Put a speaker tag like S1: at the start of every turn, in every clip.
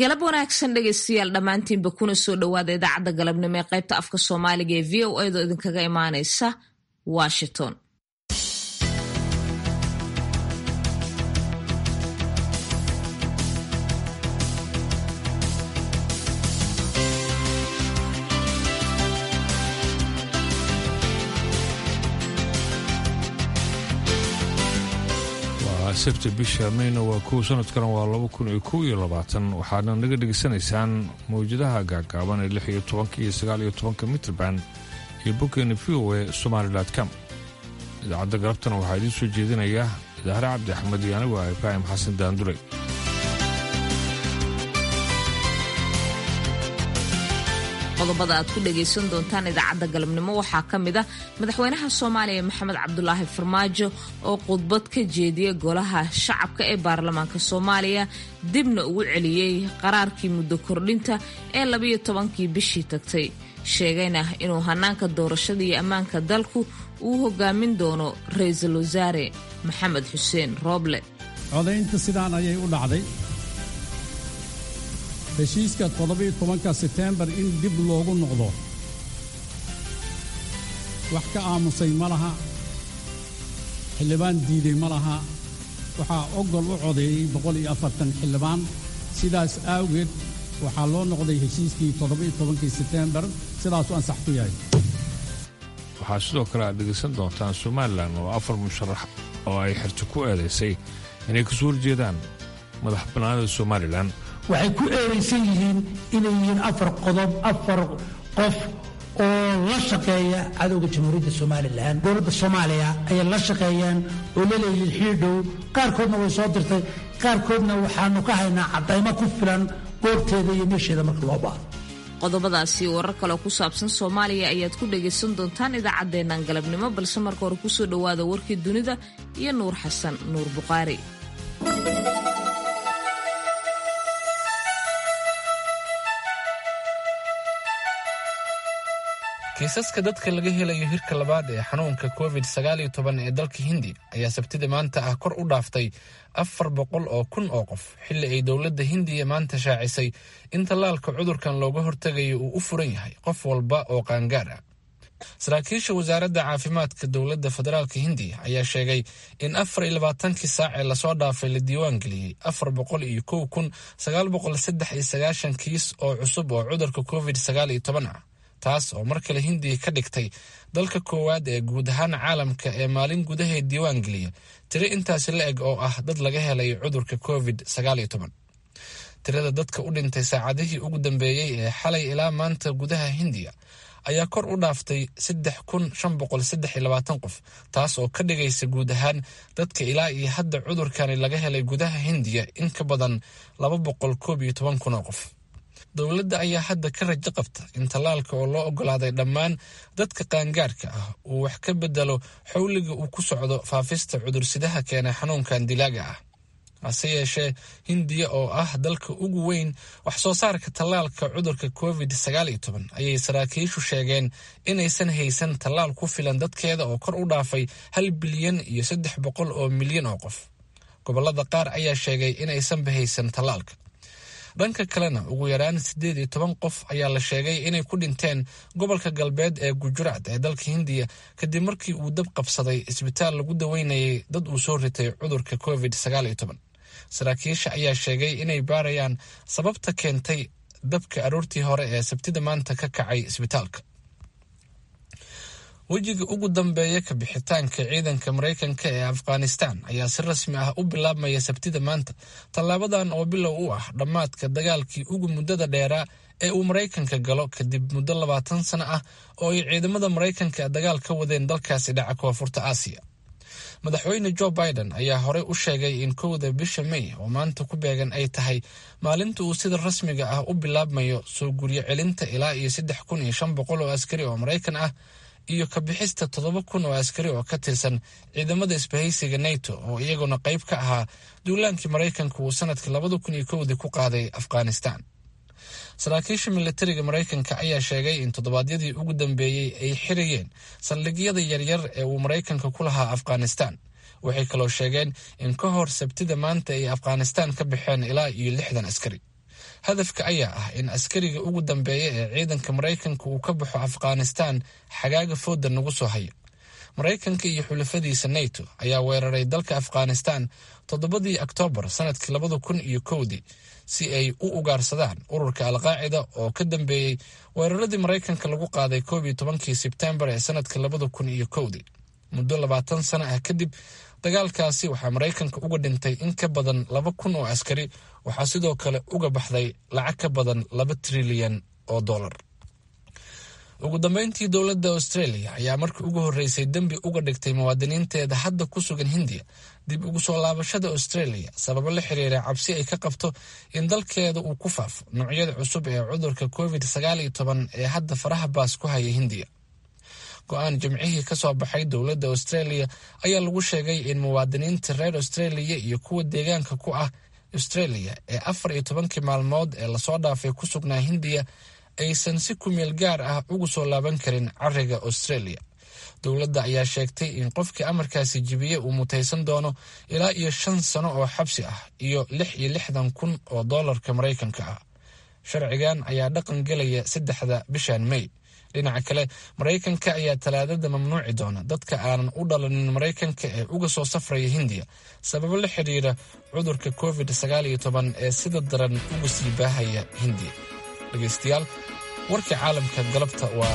S1: galab wanaagsan dhegaystayaal dhammaantiinba kuna soo dhowaada idaacadda galabnimo ee qaybta afka soomaaliga ee v o a do idinkaga imaanaysa washington
S2: sabti bisha mayna waa kow sanadkana waa laba kun iyo kow iyo labaatan waxaadna naga dhegaysanaysaan mawjadaha gaagaaban ee lix iyo tobanka iyo sagaal iyo tobanka mitrband iyo boggeena v o e somaali com idaacadda galabtana waxaa idiin soo jeedinaya idaahre cabdi axmed iyo anigu ah ibraahim xasan daandure
S1: qodobada aad ku dhagaysan doontaan idaacadda galabnimo waxaa ka mid ah madaxweynaha soomaaliya maxamed cabdulaahi farmaajo oo khudbad ka jeediyey golaha shacabka ee baarlamaanka soomaaliya dibna ugu celiyey qaraarkii muddo kordhinta ee labiyo tobankii bishii tagtay sheegayna inuu hanaanka doorashada iyo ammaanka dalku uu hogaamin doono ra-iisul wasaare maxamed xuseen rooble
S3: codaynta sidaan ayay u dhacday heshiiska toddobiyo tobanka seteembar in dib loogu noqdo wax ka aamusay ma laha xildhibaan diiday ma laha waxaa ogol u codeeyey boqol iyo afartan xildhibaan sidaas awgeed waxaa loo noqday heshiiskii toddobiyo tobankii seteembar sidaasuu ansax ku yahay
S2: waxaa sidoo kale aad dhegaysan doontaan somalilan oo afar musharax oo ay xirto ku eedaysay inay kasoo horjeedaan madax bannaanida somalilan
S4: waxay ku eedaysan yihiin inay yihiin afar qodob afar qof oo la shaqeeya cadowga jamhuuriyadda somalilan dowladda soomaaliya ayay la shaqeeyaan oo la leeyihiin xiidhow qaarkoodna way soo dirtay qaarkoodna waxaanu ka haynaa caddaymo ku filan goorteeda iyo meesheeda marka loo baahdo
S1: qodobadaasi warar kaleo ku saabsan soomaaliya ayaad ku dhagaysan doontaan idaacaddeennan galabnimo balse marka hore kusoo dhowaada warkii dunida iyo nuur xasan nuur buqaari
S5: kiisaska dadka laga helayo hirka labaad ee xanuunka covid sagaaliyo toban ee dalka hindi ayaa sabtida maanta ah kor u dhaaftay afar boqol oo kun oo qof xilli ay dowladda hindiya maanta shaacisay in tallaalka cudurkan looga hortegayo uu u furan yahay qof walba oo qaangaar ah saraakiisha wasaaradda caafimaadka dowladda federaalka hindiya ayaa sheegay in afar iyo labaatankii saac ee lasoo dhaafay la diiwaan geliyey afar boqol iyo kow kun sagaal boqol saddex iyo sagaashan kiis oo cusub oo cudurka covid sagaal iyo toban ah taas oo mar kale hindiya ka dhigtay dalka koowaad ee guud ahaan caalamka ee maalin gudaheed diiwaan geliya tiro intaasi la eg oo ah dad laga helay cudurka covid sagaaliyo toban tirada dadka u dhintay saacadihii ugu dambeeyey ee xalay ilaa maanta gudaha hindiya ayaa kor u dhaaftay saddex kun shan boqol saddex iyo labaatan qof taas oo ka dhigaysa guud ahaan dadka ilaa iyo hadda cudurkani laga helay gudaha hindiya in ka badan laba boqol koob iyo toban kun oo qof dowladda ayaa hadda ka rajo qabta in tallaalka oo loo ogolaaday dhammaan dadka qaangaarka ah uu wax ka bedelo xowliga uu ku socdo faafista cudursidaha keena xanuunkan dilaaga ah hase yeeshee hindiya oo ah dalka ugu weyn wax soo saarka tallaalka cudurka covid sagaal iyo toban ayay saraakiishu sheegeen inaysan haysan tallaal ku filan dadkeeda oo kor u dhaafay hal bilyan iyo saddex boqol oo milyan oo qof gobollada qaar ayaa sheegay inaysanba haysan tallaalka dhanka kalena ugu yaraan siddeed iyo toban qof ayaa la sheegay inay ku dhinteen gobolka galbeed ee gujuraat ee dalka hindiya kadib markii uu dab qabsaday isbitaal lagu daweynayay dad uu soo ritay cudurka covid sagaal iyo toban saraakiisha ayaa sheegay inay baarayaan sababta keentay dabka aroortii hore ee sabtida maanta ka kacay isbitaalka wejiga ugu dambeeya ka bixitaanka ciidanka maraykanka ee afghanistan ayaa si rasmi ah u bilaabmaya sabtida maanta tallaabadan oo bilow u ah dhammaadka dagaalkii ugu muddada dheeraa ee uu maraykanka galo kadib muddo labaatan sano ah oo ay ciidamada maraykanka dagaal ka wadeen dalkaasi dhaca koonfurta aasiya madaxweyne jo biden ayaa horey u sheegay in kowda bisha may oo maanta ku beegan ay tahay maalinta uu sida rasmiga ah u bilaabmayo soo guryo celinta ilaa iyo saddex kun iyo shan boqol oo askari oo maraykan ah iyo ka bixista toddoba kun oo askari oo ka tirsan ciidamada isbahaysiga nato oo iyaguna qayb ka ahaa duulaankii maraykanka uu sanadkii labada kun iyo kowdii ku qaaday afghanistan saraakiisha militariga maraykanka ayaa sheegay in toddobaadyadii ugu dambeeyey ay xirayeen saldhigyada yaryar ee uu maraykanka ku lahaa afghanistan waxay kaloo sheegeen in ka hor sabtida maanta ay afghanistan ka baxeen ilaa iyo lixdan askari hadafka ayaa ah in askariga ugu dambeeya ee ciidanka maraykanka uu ka baxo afghanistan xagaaga fooda nagu soo hayo maraykanka iyo xulafadiisa nato ayaa weeraray dalka afghanistan toddobadii oktoobar sanadkii labada kun iyo kowdii si ay u ugaarsadaan ururka alqaacida oo ka dambeeyey weeraradii maraykanka lagu qaaday koob iyo tobankii sebtembar ee sanadka labada kun iyo kowdii muddo labaatan sano ah kadib dagaalkaasi waxaa maraykanka uga dhintay in ka badan laba kun oo askari waxaa sidoo kale uga baxday lacag ka badan laba trilyan oo dollar ugu dambeyntii dowladda australia ayaa markii ugu horreysay dembi uga dhigtay muwaadiniinteeda hadda ku sugan hindiya dib ugu soo laabashada australia sababo la xiriira cabsi ay ka qabto in dalkeeda uu ku faafo noocyada cusub ee cudurka covid sagaal iyo toban ee hadda faraha baas ku haya hindiya go-aan jimcihii ka soo baxay dowladda australia ayaa lagu sheegay in muwaadiniinta reer australia iyo kuwa deegaanka ku ah australia ee afar iyo tobankii maalmood ee lasoo dhaafay ku sugnaa hindiya aysan si kumeel gaar ah ugu soo laaban karin cariga australia dowladda ayaa sheegtay in qofkii amarkaasi jibiye uu mutaysan doono ilaa iyo shan sano oo xabsi ah iyo lix iyo lixdan kun oo doolarka maraykanka ah sharcigan ayaa dhaqan gelaya saddexda bishan may dhinaca kale maraykanka ayaa talaadada mamnuuci doona dadka aanan u dhalanin maraykanka ee uga soo safraya hindiya sababo la xidhiira cudurka covid sagaal iyo toban ee sida daran uga sii baahaya hindiya dhegeystayaal warkii caalamka galabta waa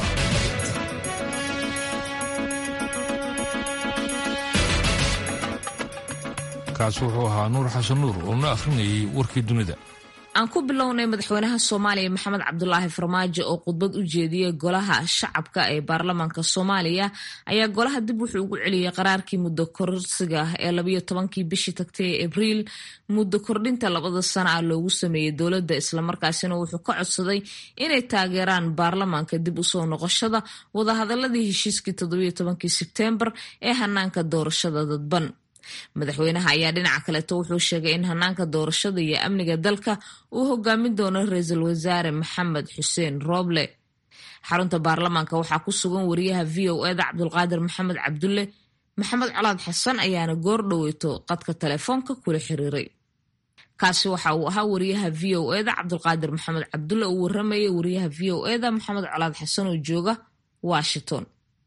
S2: kaas wuxuu ahaa nuur xasan nuur oo na akhrinayay warkii dunida
S1: aan ku bilownay madaxweynaha soomaaliya maxamed cabdulaahi farmaajo oo khudbad u jeediyey golaha shacabka ee baarlamaanka soomaaliya ayaa golaha dib wuxuu ugu celiyey qaraarkii muddo korsiga ee labayo tobankii bishii tagtay ee abriil muddo kordhinta labada sana ah loogu sameeyey dowladda islamarkaasina wuxuu ka codsaday inay taageeraan baarlamaanka dib usoo noqoshada wadahadaladii heshiiskii toddobiyo tobankii sebteembar ee hanaanka doorashada dadban madaxweynaha ayaa dhinaca kaleeto wuxuu sheegay in hanaanka doorashada iyo amniga dalka uu hogaamin doono ra-iisul wasaare maxamed xuseen rooble xarunta baarlamaanka waxaa ku sugan wariyaha v o eda cabdulqaadir maxamed cabdulle maxamed colaad xasan ayaana goor dhoweyto qadka telefoonka kula xiriiray kaasi waxa uu ahaa wariyaha v o eda cabdulqaadir maxamed cabdulle uu waramayay wariyaha v o eda maxamed colaad xasan oo jooga washington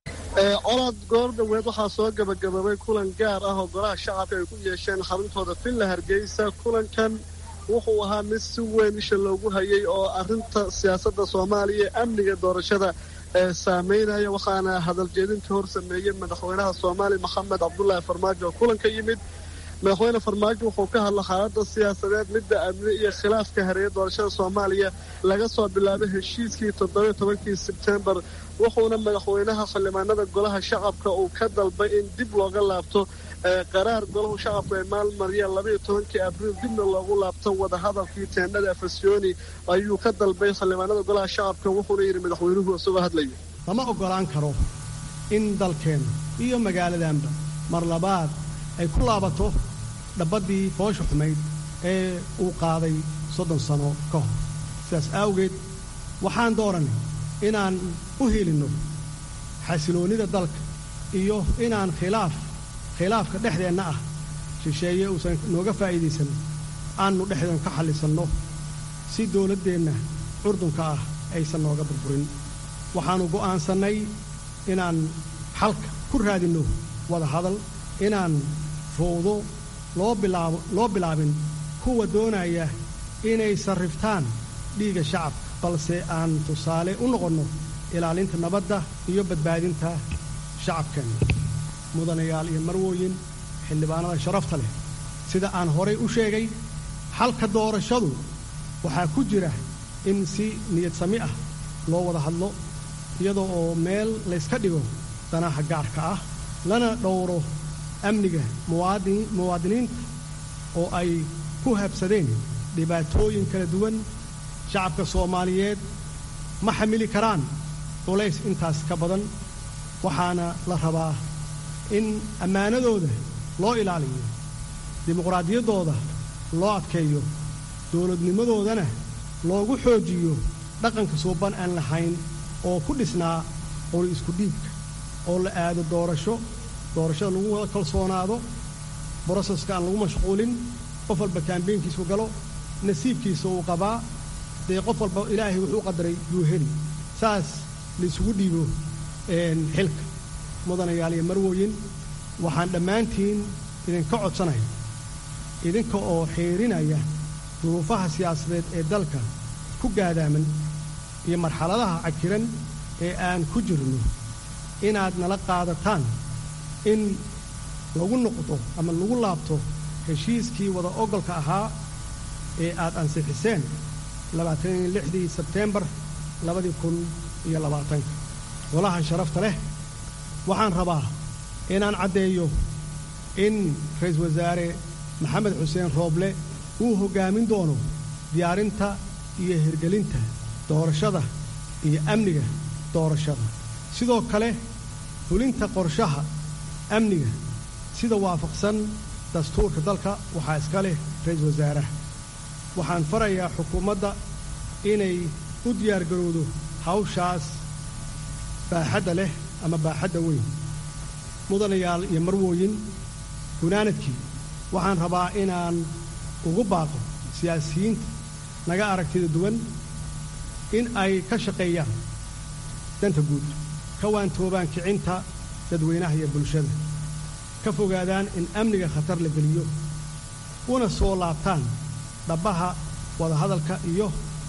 S6: colaad goor dhoweed waxaa soo gabagaboobay kulan gaar ah oo golaha shacabka ay ku yeesheen xaruntooda villa hargeysa kulankan wuxuu ahaa mid si weyn isha loogu hayay oo arrinta siyaasadda soomaaliya ee amniga doorashada ee saameynaya waxaana hadaljeedintii hor sameeyey madaxweynaha soomaaliya maxamed cabdulaahi farmaajo oo kulanka yimid madaxweyne farmaajo wuxuu ka hadla xaaladda siyaasadeed midda amni iyo khilaafka hareeya doorashada soomaaliya laga soo bilaabay heshiiskii toddobiyo tobankii sebtembar wuxuuna madaxweynaha xildhibaanada golaha shacabka uu ka dalbay in dib looga laabto qaraar golahu shacabku ay maalmariyeen labaiyo tobankii abriil dibna loogu laabto wadahadalkii teendhada afasyooni ayuu ka dalbay xildhibaanada golaha shacabka wuxuuna yidhi madaxweynuhu isagoo hadlaya
S7: lama oggolaan karo in dalkeenna iyo magaaladanba mar labaad ay ku laabato dhabaddii foosha xumayd ee uu qaaday soddon sano ka hor sidaas awgeed waxaan dooranay inaan u helinno xasiloonnida dalka iyo inaan khilaaf khilaafka dhexdeenna ah shisheeye uusan nooga faa'iidaysan aannu dhexdeen ka xallisanno si dawladdeenna curdunka ah aysan nooga burburin waxaannu go'aansannay inaan xalka ku raadinno wada hadal inaan fowdo loo bilaabo loo bilaabin kuwa doonaya inay sarriftaan dhiigga shacabka balse aan tusaale u noqonno ilaalinta nabadda iyo badbaadinta shacabkeenna mudanayaal iyo marwooyin xildhibaanada sharafta leh sida aan horay u sheegay xalka doorashadu waxaa ku jira in si niyad sami ah loo wada hadlo iyadoo oo meel layska dhigo danaha gaarka ah lana dhowro amniga muwaadiniinta oo ay ku habsadeen dhibaatooyin kala duwan shacabka soomaaliyeed ma xamili karaan culays intaas ka badan waxaana la rabaa in ammaanadooda loo ilaaliyo dimuqraadiyaddooda loo adkeeyo dowladnimadoodana loogu xoojiyo dhaqanka suuban aan lahayn oo ku dhisnaa qori isku dhiibka oo la aado doorasho doorashada lagu wada kalsoonaado broseska aan lagu mashquulin qof walba kaambeynkiisu galo nasiibkiisa uu qabaa dee qof walba ilaahay wuxuu qadaray yuu heli saas laisugu dhiibo xilka mudanayaal iyo marwooyin waxaan dhammaantiin idinka codsanaya idinka oo xeerinaya duruufaha siyaasadeed ee dalka ku gaadaaman iyo marxaladaha cakiran ee aan ku jirno inaad nala qaadataan in lagu noqdo ama lagu laabto heshiiskii wada ogolka ahaa ee aad ansixiseen labaataniyo lixdii sebteembar labadii kun iyo labaatanka golaha sharafta leh waxaan rabaa inaan caddeeyo in ra-iisul wasaare maxamed xuseen rooble uu hoggaamin doono diyaarinta iyo hirgelinta doorashada iyo amniga doorashada sidoo kale fulinta qorshaha amniga sida waafaqsan dastuurka dalka waxaa iska leh ra-iisul wasaaraha waxaan farayaa xukuumadda inay u diyaargarowdo hawshaas baaxadda leh ama baaxadda weyn mudanayaal iyo marwooyin gunaanadkii waxaan rabaa inaan ugu baaqo siyaasiyiinta naga aragtida duwan in ay ka shaqeeyaan danta guud ka waantoobaan kicinta dadweynaha iyo bulshada ka fogaadaan in amniga khatar la geliyo una soo laabtaan dhabbaha wadahadalka iyo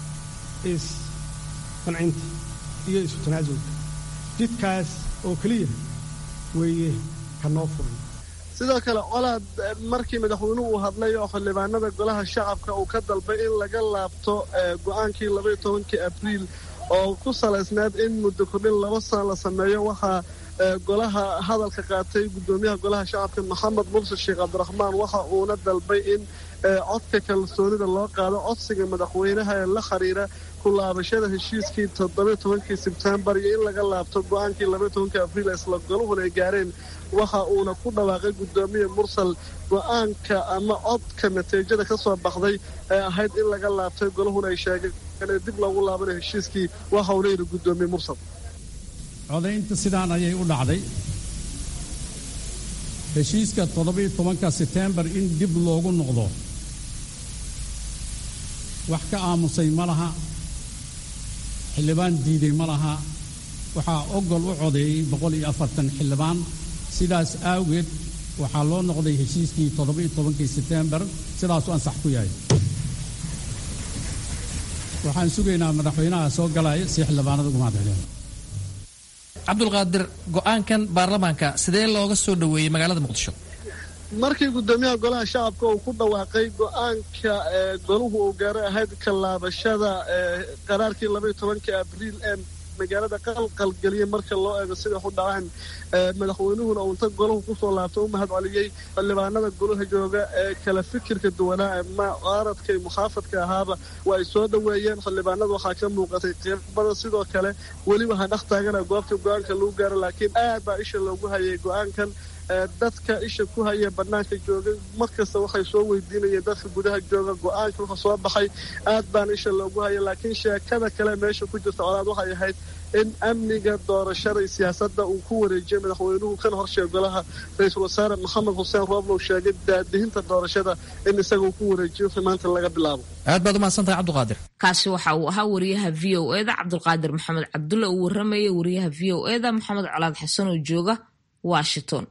S7: isqancinta iyo isu tanaasulka jidkaas oo keliya weeye ka noo furan
S6: sidoo kale colaad markii madaxweynuhu uu hadlay oo xildhibaanada golaha shacabka uu ka dalbay in laga laabto go'aankii labaiyo tobankii abriil oo ku salaysnaad in muddo kordhin laba sana la sameeyo waxaa golaha hadalka qaatay guddoomiyaha golaha shacabka maxamed mursi sheekh cabdiraxmaan waxa uuna dalbay in codka kalsoonida loo qaado codsiga madaxweynaha ee la xiriira ku laabashada heshiiskii toddobiyo tobankii sebtembar iyo in laga laabto go'aankii labaiyo tobankii abriil isla goluhuna ay gaareen waxa uuna ku dhawaaqay guddoomiye mursal go'aanka ama codka natiijada ka soo baxday ee ahayd in laga laabtay golahuna ay sheegeen inay dib loogu laabanayo heshiiskii waxa uuna yidhi guddoomiye mursal
S3: codaynta sidaan ayay u dhacday heshiiska toddobiyo tobanka setembar in dib loogu noqdo wax ka aamusay ma laha xildhibaan diiday ma laha waxaa ogol u codeeyey boqol iyo afartan xildhibaan sidaas awgeed waxaa loo noqday heshiiskii toddobiyo tobankii setembar sidaasuu ansax ku yahay waxaan sugaynaa madaxweynaha soo galaya si xildhibaanada ugu mahadceliyaan
S8: cabdulqaadir go'aankan baarlamaanka sidee looga soo dhoweeyey magaalada muqdisho
S6: markii guddoomiyaha golaha shacabka uu ku dhawaaqay go'aanka goluhu uu gaaray ahayd kalaabashada qaraarkii labaiyo tobankii abriil ee magaalada qalqalgeliyay marka loo eego siday u dhacaan madaxweynuhuna uu inta golahu kusoo laabtay u mahad celiyey xildhibaanada golaha jooga ee kala fikirka duwanaa ee mucaaradka iyo muxaafadka ahaaba waa ay soo dhoweeyeen xildhibaanada waxaa ka muuqatay qeybada sidoo kale weli waxaa dhex taagana goobta go-aanka lagu gaaro laakiin aad baa isha loogu hayay go-aankan dadka isha ku haya bannaanka jooga markasta waxay soo weydiinayeen dadka gudaha jooga go-aanka wuxuu soo baxay aad baan isha loogu haya laakiin sheekada kale meesha ku jirta colaad waxay ahayd in amniga doorashada iyo siyaasadda uu ku wareejiyey madaxweynuhu kan horsheeg golaha ra-iisul wasaare maxamed xuseen rooblow sheegay daadihinta doorashada in isaga uu ku wareejiyo wixii maanta laga bilaabo
S8: aad baad umahadsantahay cabdulqaadir
S1: kaasi waxa uu ahaa wariyaha v o eda cabdulqaadir maxamed cabdulle uu warramaya wariyaha v o eda maxamed colaad xasan oo jooga washington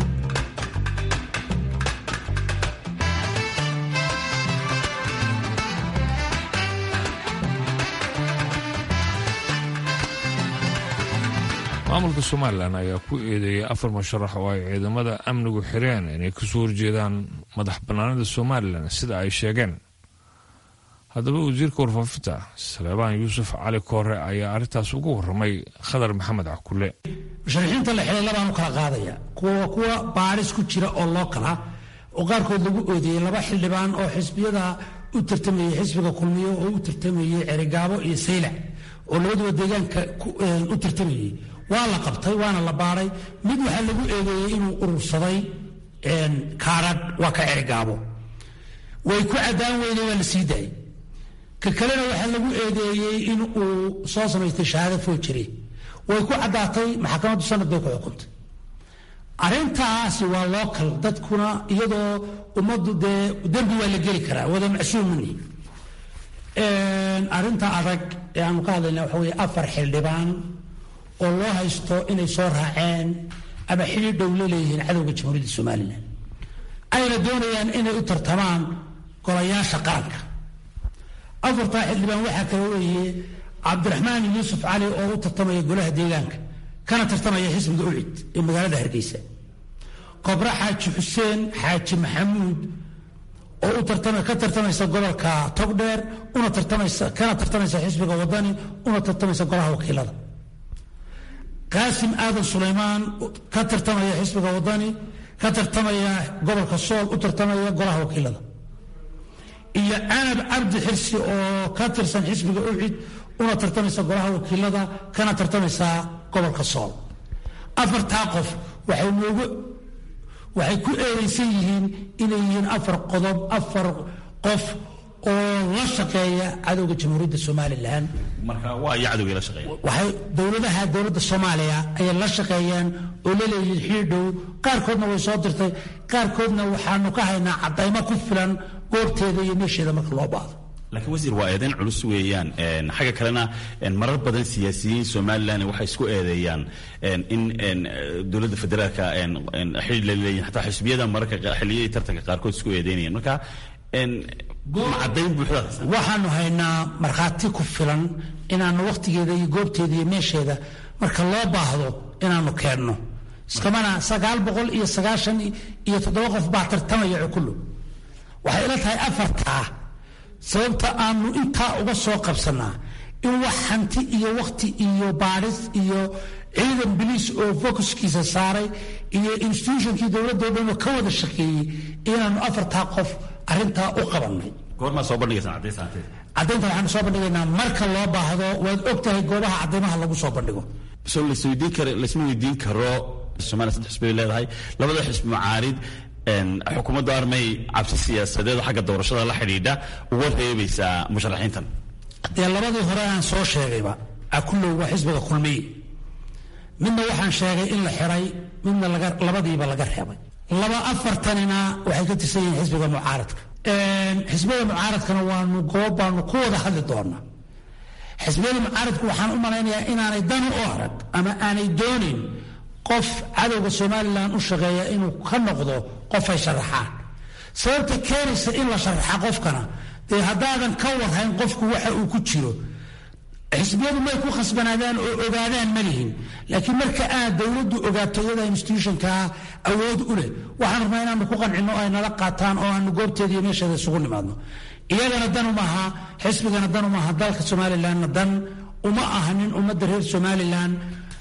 S2: maamulka somalilan ayaa ku eedeeyay afar musharax oo ay ciidamada amnigu xireen inay kasoo horjeedaan madax bannaanida somalilan sida ay sheegeen haddaba wasiirka warfaafinta saleebaan yuusuf cali koore ayaa arrintaas ugu warramay khadar maxamed cakule
S4: musharaxiinta la xilay labaan u kala qaadaya kuwa kuwa baaris ku jira oo loo kala oo qaarkood lagu oodeeyey laba xildhibaan oo xisbiyada u tartamayey xisbiga kulmiyo oo u tartamayey cerigaabo iyo saylac oo labaduba deegaanka u tartamayey waa la qabtay waana la baadhay mid waxaa lagu eedeeyey inuu urursaday kaadhadh waa ka cerigaabo way ku caddaan weyne waa la sii daayey ka kalena waxaa lagu eedeeyey in uu soo samaystay shahaado foojire way ku caddaatay maxkamaddu sanad bay ku xukuntay arrintaasi waa local dadkuna iyadoo ummaddu dee dembi waa la geli karaa wada macsuumani arrinta adag ee aanu ka hadlayna waxa weeye afar xildhibaan oo loo haysto inay soo raaceen ama xidhiir dhow la leeyihiin cadowga jamhuuriyadda somalilan ayna doonayaan inay u tartamaan golayaasha qaranka afartaa xildhibaan waxaa kale weeye cabdiraxmaan yuusuf cali oo u tartamaya golaha deegaanka kana tartamaya xisbiga ucid ee magaalada hargeysa kobra xaaji xuseen xaaji maxamuud oo u tartama ka tartamaysa gobolka togdheer una tartamaysa kana tartamaysa xisbiga wadani una tartamaysa golaha wakiilada qaasim aadan sulaymaan ka tartamaya xisbiga wadani ka tartamaya gobolka sool u tartamaya golaha wakiilada iyo canab cabdi xirsi oo ka tirsan xisbiga ucid una tartamaysa golaha wakiilada kana tartamaysa gobolka sool afartaa qof waxay noogu waxay ku eedaysan yihiin inay yihiin afar qodob afar qof oo la shaqeeya cadowga jamhuuriyadda somalilan
S9: marka waa iyo cadowgii la shaqeeya
S4: waxay dowladaha dowladda soomaaliya ayay la shaqeeyaan oo la leeyihiin xiir dhow qaarkoodna way soo dirtay qaarkoodna waxaanu ka haynaa caddaymo ku filan goobteeda iyo meesheeda marka loo baahdo
S9: laakiin wasiir waa eedayn culus weeyaan xagga kalena marar badan siyaasiyiin somalilan waxay isku eedeeyaan in dowladda federaalka xidhiir la leeyihin xataa xisbiyada mararka xilliyadii tartanka qaarkood isku eedeynayaan marka macadayn buuxda
S4: waxaanu haynaa markhaati ku filan inaanu wakhtigeeda iyo goobteeda iyo meesheeda marka loo baahdo inaanu keenno iskamana sagaal boqol iyo sagaashan iyo toddoba qof baa tartamaya cukullu waxay ila tahay afartaa sababta aanu intaa uga soo qabsanaa in wax hanti iyo wakhti iyo baadhis iyo ciidan biliis oo focuskiisa saaray iyo institutionkii dowladoo dhan oo ka wada shaqeeyey inaanu afartaa qof arrintaa u qabannay
S9: goormaa soo bandhigaysaan caddaynta
S4: caddaynta waxaanu soo bandhigaynaa marka loo baahdo waad og tahay goobaha caddaymaha lagu soo bandhigo
S9: so lasweydiin karo laisma weydiin karo somalia saddex xisbi bay leedahay labada xisbi mucaarid xukuumadda armay cabsi siyaasadeed xagga doorashada la xidhiidha uga reebaysaa musharaxiintan
S4: dee labadii hore aan soo sheegayba akullow waa xisbiga kulmiye midna waxaan sheegay in la xiray midna labadiiba laga reebay laba afartanina waxay ka tirsan yihiin xisbiga mucaaradka xisbiyada mucaaradkana waanu goob baanu ku wada hadli doonaa xisbiyada mucaaradku waxaan u malaynayaa inaanay dan u arag ama aanay doonin qof cadowga somalilan u shaqeeya inuu ka noqdo qof ay sharaxaan sababta keenaysa in la sharaxa qofkana dee haddaadan ka warhayn qofku waxa uu ku jiro xisbiyadu may ku khasbanaadaan oo ogaadaan ma lihin laakiin marka aad dowladdu ogaato iyada institutionkaa awood u leh waxaan rabnaa inaanu ku qancino ay nala qaataan oo aanu goobteeda iyo meesheeda isugu nimaadno iyagana dan uma aha xisbigana dan uma aha dalka somalilanna dan uma aha nin ummadda reer somalilan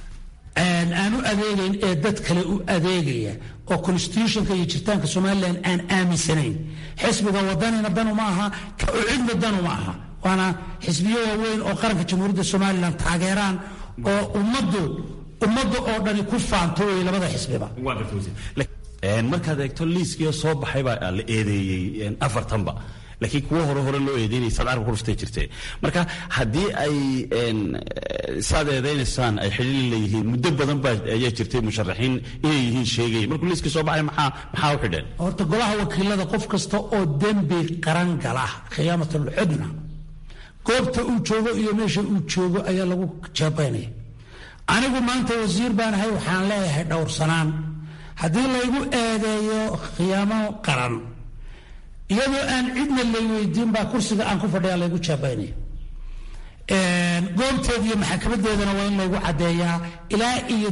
S4: aan u adeegayn ee dad kale u adeegaya oo constitutionka iyo jiritaanka somalilan aan aaminsanayn xisbiga wadanina dan uma aha ka ucidna dan uma aha waana xisbiyo waaweyn oo qaranka jamhuuriyadda somalilan taageeraan oo ummaddu ummadda oo dhani ku faanto wey labada xisbiba
S9: markaad eegto liiskii soo baxay baa la eedeeyey afartanba laakiin kuwo hore hore loo eedeynaya saad carabka ruftay jirtee marka haddii ay saad eedeynaysaan ay xidhiiri leeyihiin muddo badan baa ayaa jirtay musharaxiin inay yihiin sheegaya markuu liiskii soo baxay maxaa maxaa u xidheen
S4: horta golaha wakiilada qof kasta oo dembi qaran gala khiyaamatul cudna goobta uu joogo iyo meesha uu joogo ayaa lagu jeebaynaya anigu maanta wasiir baan ahay waxaan leeyahay dhowrsanaan haddii laygu eedeeyo khiyaamo qaran iyadoo aan cidna lay weydiin baa kursiga aan ku fadhiya laygu jeebaynaya goobteeda iyo maxakamadeedana waa in laygu caddeeyaa ilaa iyo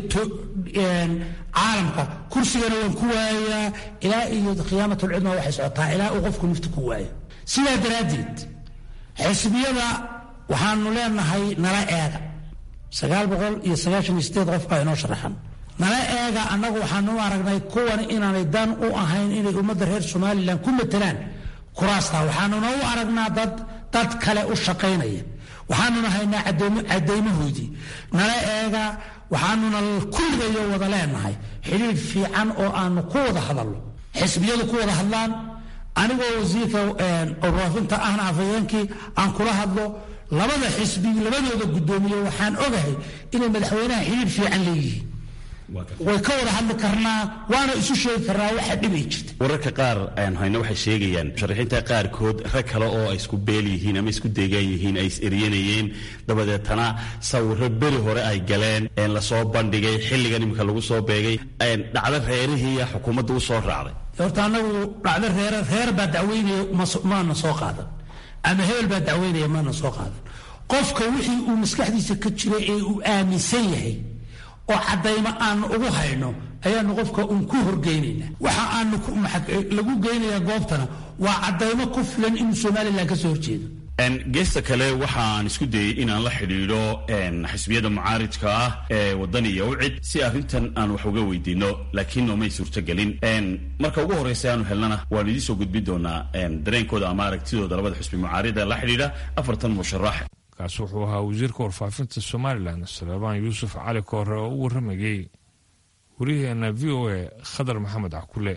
S4: caalamka kursigana waan ku waayayaa ilaa iyo khiyaamatulcudma waxay socotaa ilaa uu qofku nafta ku waayo sidaa daraaddeed xisbiyada waxaanu leenahay nala eega sagaal boqol iyo sagaashan iyo sideed qof baa inoo sharaxan nala eega annagu waxaanu u aragnay kuwan inaanay dan u ahayn inay ummadda reer somalilan ku matelaan kuraasta waxaanuna u aragnaa dad dad kale u shaqaynaya waxaanuna haynaa cadaymahoodii nala eega waxaanuna kulligayo wada leenahay xidhiir fiican oo aanu ku wada hadalno xisbiyadu ku wada hadlaan anigoo wasiirka warfaafinta ahna afhayeenkii aan kula hadlo labada xisbi labadooda guddoomiye waxaan ogahay inay madaxweynaha xidhiir fiican leeyihiin way ka wada hadli karnaa waana isu sheegi karnaa waxa dhibay jirta
S9: wararka qaar aan hayno waxay sheegayaan musharaxiinta qaarkood rag kale oo ay isku beel yihiin ama isku deegaan yihiin ay is eryanayeen dabadeetana sawiro beri hore ay galeen lasoo bandhigay xilligan iminka lagu soo beegay dhacdo reerihiiya xukuumadda u soo raacday
S4: horta anagu dhacdo reer reer baa dacweynaya maana soo qaadan ama hebel baa dacweynaya maana soo qaadan qofka wixii uu maskaxdiisa ka jira ee uu aaminsan yahay oo caddaymo aanu ugu hayno ayaanu qofka uun ku horgeynayna waxa aanu lagu geynayaa goobtana waa caddaymo ku filan inuu somalilan ka soo horjeedo
S9: geesta kale waxaan isku dayey inaan la xidhiidho xisbiyada mucaaridka ah ee waddan iyo ucid si arrintan aan wax uga weydiino laakiin noomay suurtogelin marka ugu horreysa aanu helnana waan idiin soo gudbin doonaa dareenkooda ama aragtidooda labada xisbi mucaarida la xidhiidha afartan musharax
S2: kaasi wuxuu ahaa wasiirka warfaafinta somalilan saleebaan yuusuf cali koore oo u warramayay wariyaheena v o a khadar maxamed cakule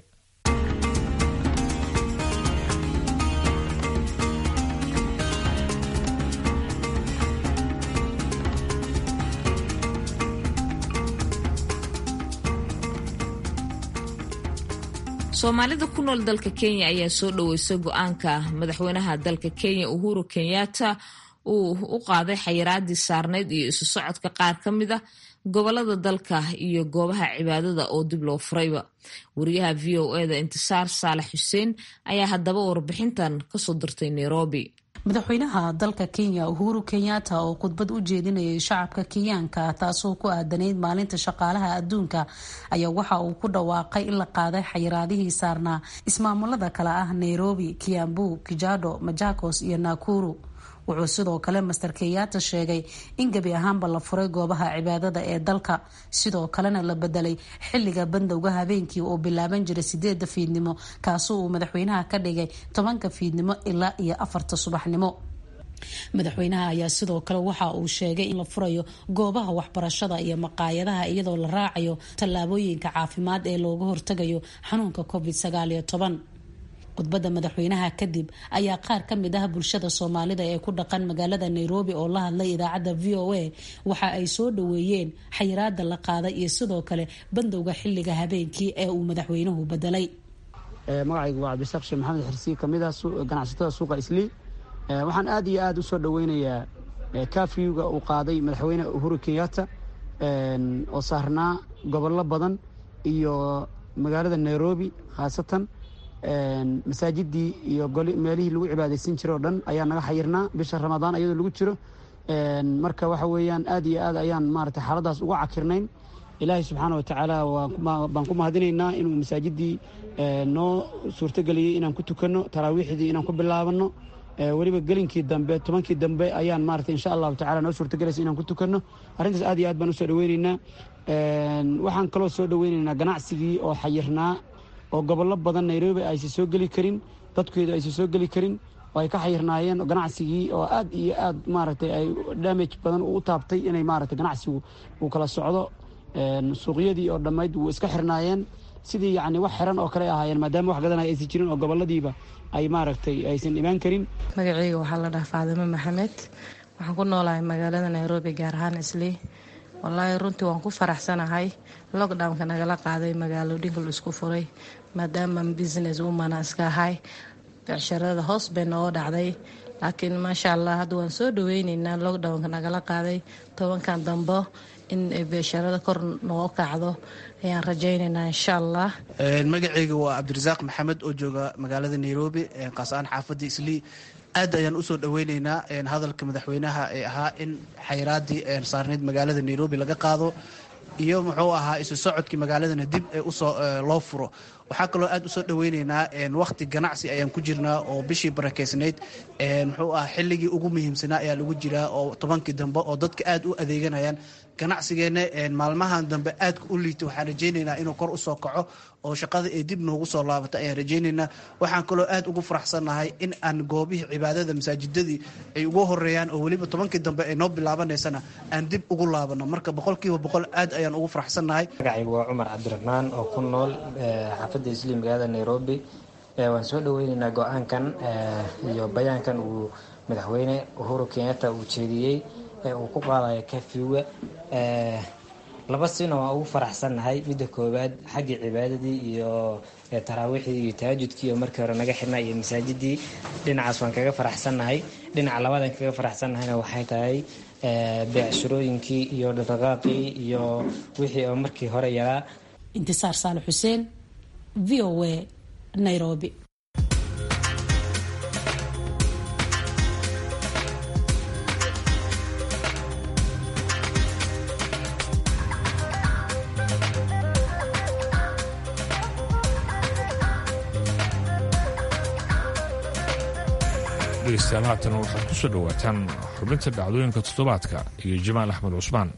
S1: soomaalida ku nool dalka kenya ayaa soo dhoweysay go-aanka madaxweynaha dalka kenya uhuru kenyatta uu u qaaday xayiraadii saarneyd iyo isu socodka qaar ka mid a gobolada dalka iyo goobaha cibaadada oo dib loo furayba wariyaha v o eda intisaar saalax xuseen ayaa haddaba warbixintan kasoo dirtay nairobi
S10: madaxweynaha dalka kenya uhuru kenyatta oo khudbad u jeedinayay shacabka kenyaanka taasoo ku aadanayd maalinta shaqaalaha adduunka ayaa waxa uu ku dhawaaqay in la qaaday xayiraadihii saarnaa ismaamulada kale ah nairobi kiambu kijado majakos iyo nakuru wuxuu sidoo kale master kenyatta sheegay in gebi ahaanba la furay goobaha cibaadada ee dalka sidoo kalena la bedelay xiliga bandowga habeenkii oo bilaaban jiray sideeda fiidnimo kaasoo uu madaxweynaha ka dhigay tobanka fiidnimo ilaa iyo afarta subaxnimo madaxweynaha ayaa sidoo kale waxa uu sheegay in la furayo goobaha waxbarashada iyo maqaayadaha iyadoo la raacayo tallaabooyinka caafimaad ee looga hortagayo xanuunka covid sagaaliyo toban khudbadda madaxweynaha kadib ayaa qaar ka mid ah bulshada soomaalida ee ku dhaqan magaalada nairobi oo la hadlay idaacadda v o a waxa ay soo dhoweeyeen xayiraada la qaaday iyo sidoo kale bandowga xiliga habeenkii ee uu madaxweynuhu bedelay
S11: magacaygu waa cabdisaaq sheekh maxamed xirsi kamid ah ganacsatada suuqa islii waxaan aad iyo aad usoo dhoweynayaa kafyuga uu qaaday madaxweyne uhuru kenyatta oo saarnaa gobollo badan iyo magaalada nairobi khaasatan masaajidii iyo meelihii lagu cibaadaysan jiro o dhan ayaa naga xayirnaa bisha ramadaan ayadoo lagu jiro marka waxa weeyaan aad iyo aad ayaan maarata xaaladaas uga cakirnayn ilaahay subxaana wa tacaala baan ku mahadinaynaa inuu masaajidii noo suurtogeliyey inaan ku tukanno taraawiixdii inaan ku bilaabano weliba gelinkii dambe tobankii dambe ayaan maarata insha allahu tacala noo suurtogelaysa inaan ku tukanno arrintaas aad iyo aad baan usoo dhoweynaynaa waxaan kaloo soo dhoweynaynaa ganacsigii oo xayirnaa oo gobollo badan nairobi aysan soo geli karin dadkeedu aysan soo geli karin oo ay ka xayirnaayeen ganacsigii oo aad iyo aad maaragtay ay damage badan u taabtay inay maaragtay ganacsigu uu kala socdo suuqyadii oo dhammayd wuu iska xirnaayeen sidii yacni wax xiran oo kale ahaayeen maadaama wax gadanaya aysan jirin oo gobolladiiba ay maaragtay aysan imaan karin
S12: magacayga waxaa la dhahaa faadimo maxamed waxaan ku noolahay magaalada nairobi gaar ahaan islii wallaahi runtii waan ku faraxsanahay lockdownka nagala qaaday magaalooyinka la isku furay maadaama business womana iska ahay becsharada hoos bay nooga dhacday laakiin maasha allah hadda waan soo dhaweyneynaa lockdownka nagala qaaday tobankan dambo in beesharada kor noo kacdo ayaan rajaynaynaa insha allah
S13: magacayga waa cabdirasaaq maxamed oo jooga magaalada nairobi kaas-aan xaafadda islii aad ayaan usoo dhaweyneynaa hadalka madaxweynaha ee ahaa in xayiraadii saarneyd magaalada nairobi laga qaado iyo muxuu ahaa isu socodkii magaaladana dib ee usoo loo furo waxaa kaloo aad usoo dhaweyneynaa wakti ganacsi ayaan ku jirnaa oo bishii barakeysnayd muxuu ahaa xilligii ugu muhiimsanaa ayaa lagu jiraa oo tobankii dambe oo dadka aad u adeeganayaan ganacsigeena maalmahan dambe aadka u liita waxaan rajayneynaa inuu kor usoo kaco oo shaqada ay dib noogu soo laabato ayaan rajayneynaa waxaan kaloo aad ugu faraxsannahay in aan goobihii cibaadada masaajidadii ay ugu horeeyaan oo weliba tobankii dambe ay noo bilaabanaysana aan dib ugu laabano marka boqolkiiba boqol aad ayaan ugu faraxsannahay
S14: magacaygu waa cumar cabdiraxmaan oo ku nool xaafadda isliim magaalada nairobi waan soo dhaweyneynaa go-aankan iyo bayaankan uu madaxweyne uhuru kenyatta uu jeediyey ee uu ku qaadayo kafiwa laba sina waan ugu faraxsannahay midda koowaad xaggii cibaadadii iyo taraawiixdii iyo tahajudkii oo markii hore naga xirnaa iyo masaajidii dhinacaas waan kaga faraxsannahay dhinaca labadan kaga faraxsannahayna waxay tahay beecshirooyinkii iyo dhaqdhaqaaqii iyo wixii oo markii hore yaraa
S10: intisaar saale xuseen v o a nairobi
S2: dhegeystayaal haatan waxaad ku soo dhowaataan xubinta dhacdooyinka toddobaadka iyo jamaal axmed cusmaan